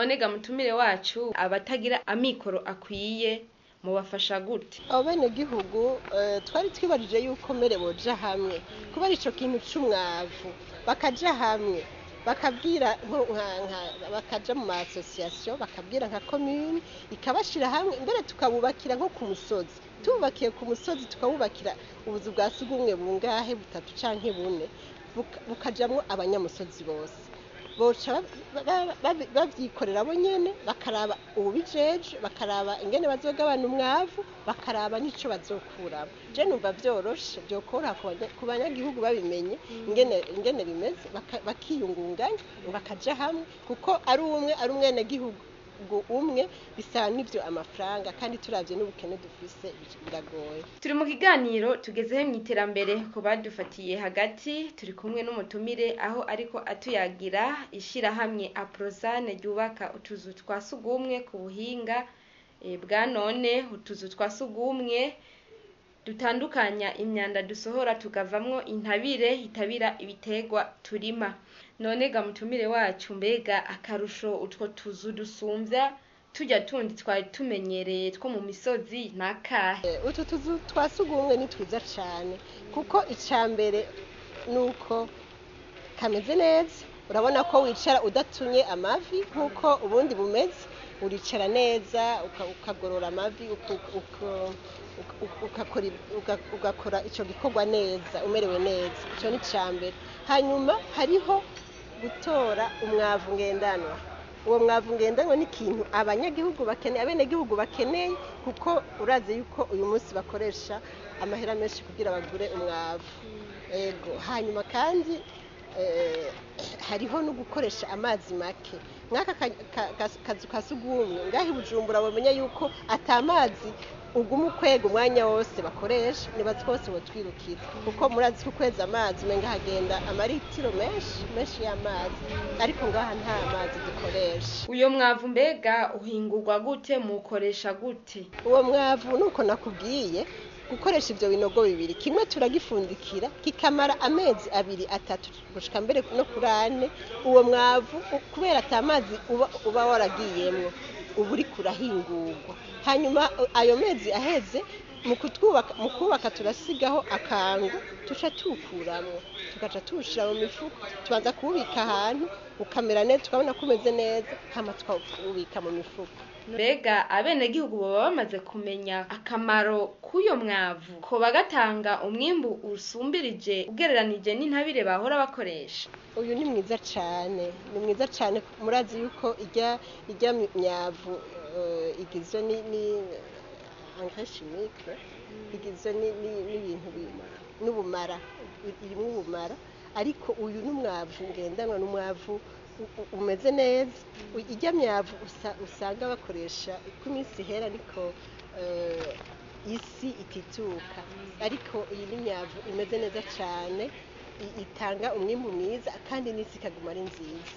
none ga mutumire wacu abatagira amikoro akwiye mubafasha gute abo bene gihugu eh, twari twibajije yuko mbere boja hamwe kuba ari ico kintu c'umwavu bakaja hamwe bakabwira nko- nka- nka- bakaja mu ma association bakabwira nka commune ikabashira hamwe mbere tukabubakira nko ku musozi tububakiye ku musozi tukabubakira ubuzu bwa sugumwe bungahe butatu canke bune buka- bukajamwo abanyamusozi bose boca ba- ba- ba- bavyikorera bo nyene bakaraba ububijeje bakaraba ingene bazogabana umwavu bakaraba n'ico bazokuramo je numva vyoroshe vyokoroha ku banya- ku banyagihugu babimenye ingene ingene bimeze baka- bakiyungunganya bakaja hamwe kuko ari umwe ari umwenegihugu umwe bisaba n'ivyo amafaranga kandi turavye n'ubukene dufise biragoye turi mu kiganiro tugezeho mu iterambere ku badufatiye hagati turi kumwe n'umutumire aho ariko atuyagira ishirahamwe aprozane ryubaka utuzu twa sugumwe ku buhinga eh, bwa none utuzu twa sugumwe dutandukanya imyanda dusohora tukavamwo intabire itabira ibitegwa turima none ga mutumire wacu mbega akarusho utwo tuzu dusumvya tujya tundi twari tumenyereye two mu misozi nakahe Eh, utu tuzu twa sugumwe ni twiza cane kuko ica mbere nuko kameze neza urabona ko wicara udatunye amavi nk'uko ubundi bumeze uricara neza uka- ukagorora amavi uku- uku- uku- ugakora ib- uga- ugakora ico gikorwa neza umerewe neza ico ni ca mbere hanyuma hariho gutora umwavu ngendanwa uwo mwavu ngendanwa ni ikintu abanyagihugu bakeneye abenegihugu bakeneye kuko urazi yuko uyu munsi bakoresha amahera menshi kugira bagure umwavu ego hanyuma kandi eh, hariho no gukoresha amazi make nk'aka ka- ka- ka- kazu ka sugumwe ngaho i bujumbura bamenya yuko ata mazi uguma ukwega umwanya wose bakoresha niba twose botwirukira kuko murazi ko ukwezi amazi umenga hagenda amaritiro menshi menshi y'amazi ariko ngaha nta mazi dukoresha uyo mwavu mbega uhingurwa gute mukoresha gute uwo mwavu nuko nakubwiye gukoresha ivyo binogo bibiri kimwe turagifundikira kikamara amezi abiri atatu gushika mbere no kuri ane uwo mwavu u- kubera ata mazi uba, uba waragiyemwo uba uriko urahingurwa hanyuma uh, ayo mezi aheze mu kutwubaka mu kubaka turasigaho akangu tuca tuwukuramwo tugaca tuwushira mu mifuko tubanza kuwubika ahantu ukamera neza tukabona ko umeze neza hama tukawubika mu mifuko mbega abenegihugu baba bamaze kumenya akamaro k'uyo mwavu ko bagatanga umwimbu usumbirije ugereranije n'intabire bahora bakoresha uyu ni mwiza cyane ni mwiza cyane murazi yuko ijya ijya myavu eh, igizwe ni ni engrais chimique igizwe ni- ni- n'ibintu bi- n'ubumara irimo ubumara ariko uyu ni umwavu ngendanwa ni umwavu u- u- umeze neza U- ijya myavu usa- usanga bakoresha uko iminsi ihera ariko eh, isi itituka ariko iyi ni myavu imeze neza cyane i- itanga umwimbu mwiza kandi n'isi ikaguma ari nziza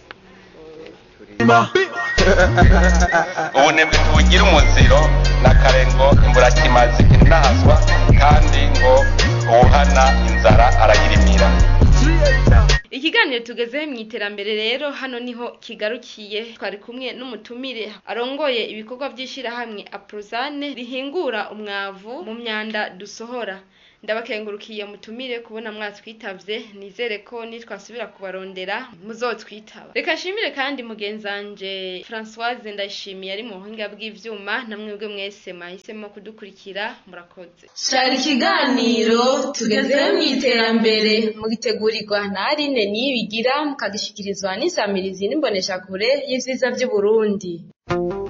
ubunebwe ntibugira umuziro na kare ngo imburakimazi inahazwa kandi ngo uwuhana inzara arayirimira ikiganiro tugezeho mu iterambere rero hano niho kigarukiye twari kumwe n'umutumire arongoye ibikorwa by'ishyirahamwe aprozane rihingura umwavu mu myanda dusohora ndabakengurukiye mutumire kubona mwatwitavye nizere ko nitwasubira kubarondera muzotwitaba reka nshimire kandi mugenzanje françoise ndayishimiye ari mu buhinga bw'ivyuma namwebwe mwese mwahisemo kudukurikira murakoze shara ikiganiro tugezeho mu iterambere mugitegurirwa na aline niyibigira mukagishikirizwa n'isamirizi n'imboneshakure y'ivyiza vy'uburundi